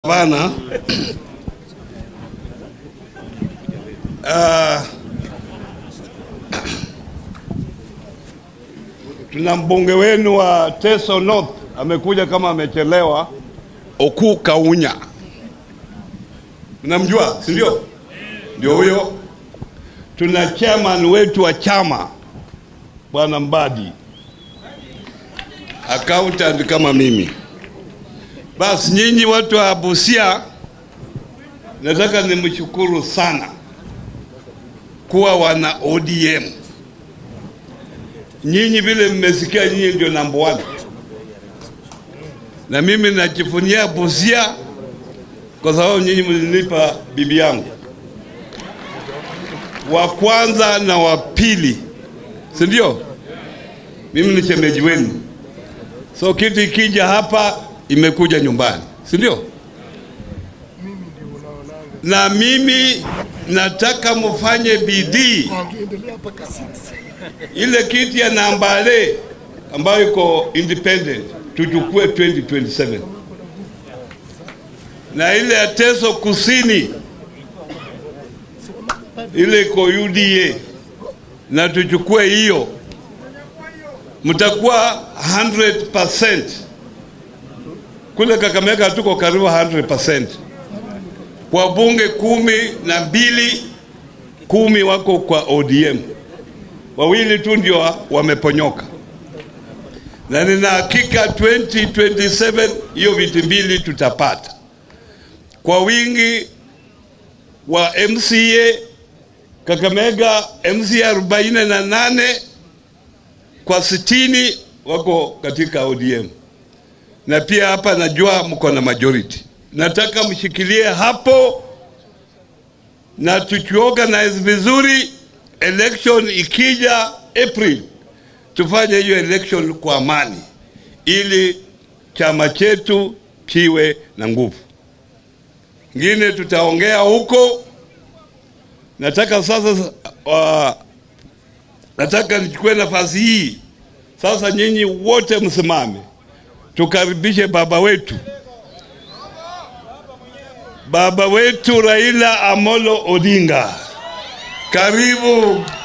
Bana, uh, tuna mbunge wenu wa Teso North amekuja kama amechelewa, Oku Kaunya, mnamjua si ndio? Ndio huyo. Tuna chairman wetu wa chama bwana Mbadi, accountant kama mimi. Basi nyinyi watu wa Busia, nataka nimshukuru sana kuwa wana ODM. Nyinyi vile mmesikia, nyinyi ndio number one, na mimi najivunia Busia kwa sababu nyinyi mlinipa bibi yangu wa kwanza na wa pili, si ndio? Mimi ni shemeji wenu, so kitu ikija hapa imekuja nyumbani, si ndio? Na mimi nataka mfanye bidii ile kiti ya Nambale ambayo iko independent tuchukue 2027 na ile ya Teso Kusini ile iko UDA na tuchukue hiyo, mtakuwa 100% kule Kakamega tuko karibu 100%. Kwa bunge kumi na mbili, kumi wako kwa ODM, wawili tu ndio wameponyoka, na nina hakika 2027 hiyo viti mbili tutapata kwa wingi wa MCA Kakamega, MCA 48 kwa 60 wako katika ODM na pia hapa najua mko na majority. Nataka mshikilie hapo na tukiorganize vizuri, election ikija April, tufanye hiyo election kwa amani, ili chama chetu kiwe na nguvu. Ngine tutaongea huko. Nataka sasa uh, nataka nichukue nafasi hii sasa, nyinyi wote msimame tukaribishe baba wetu, baba wetu Raila Amolo Odinga. Karibu.